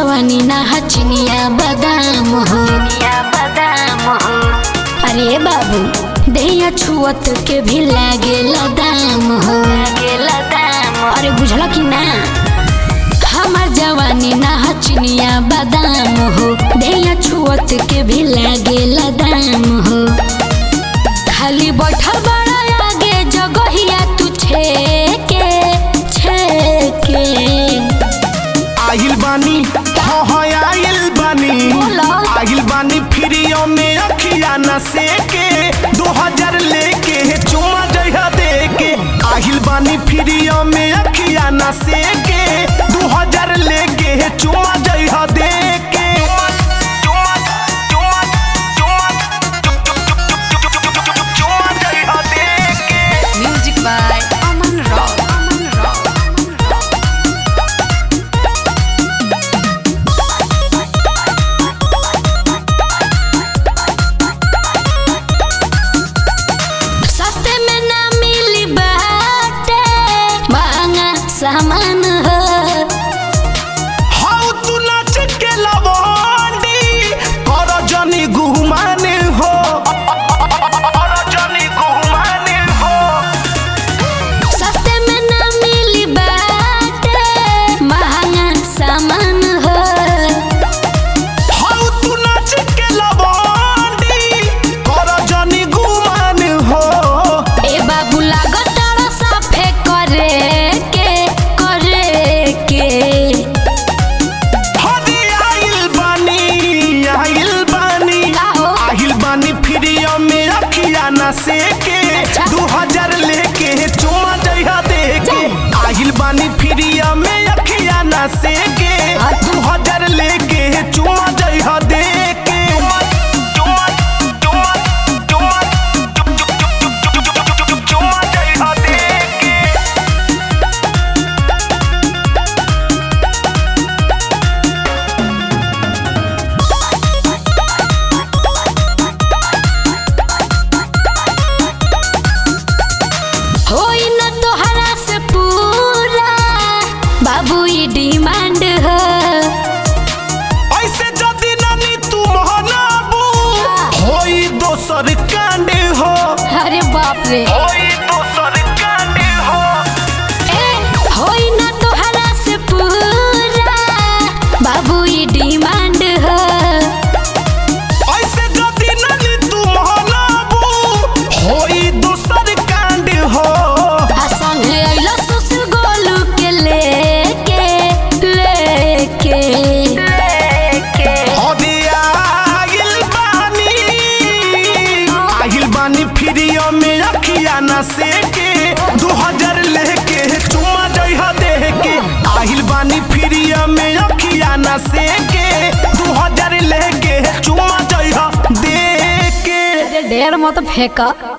जवानी ना हचनिया बादाम हो बादाम हो अरे बाबू देहिया छुअत के भी लागे दाम हो दाम अरे बुझला कि ना हमार जवानी ना हचनिया बादाम हो देहिया छुअत के भी लागे दाम हो खाली बैठल बड़ा आगे जगहिया तू छेके छेके आइल बानी हाँ हाँ आइल बानी बोलो। आइल बानी फ्रीओ में अखिया न सेके दो हजार लेके चुमा जइहा देके आइल बानी फ्रीओ में अखिया न सेके दो हजार लेके चुमा जइहा देके चुमा चुमा चुमा चुमा जइहा देके Music by Aman Rock. Aman Rock. सस्ते में ना मिली बाटे महंगा सामान हो हाउ तू नाच के लवंडी कर जनी गुमाने हो कर जनी गुमाने हो सस्ते में ना मिली बाटे महंगा सामान हो हाउ तू नाच के लवंडी कर जनी गुमाने हो ए बाबू लागत तारा साफे करे के करे के हदी आइल बानी आइल बानी काहो? आइल बानी फ्रीओ में अखिया न सेके अच्छा। दू हजार लेके चुमा जइहा देके आइल बानी फ्रीओ में अखिया न सेके अच्छा। दू हजार लेके चुमा जइहा देके चुमा चुमा चुमा चुमा जइहा देके होई न तोहरा से पूरा बाबू ई डिमांड हो ऐसे जदी नानी तू महनाबू होई दोसर कांड हो अरे बाप रे होई दोसर कांड हो ए होई न तोहरा से पूरा बाबू ई डिमांड हो ऐसे जदी नानी तू महनाबू होई दोसर कांड हो आ संगे अइला सुसु गोलू के लेके लेके लेके हदी आगिल बानी आगिल बानी फ्रीओ में अखिया न सेके दू हजार लेके चुमा जइहा देके आगिल बानी फ्रीओ में अखिया न सेके दू हजार लेके चुमा जइहा देके ढेर मत फेंका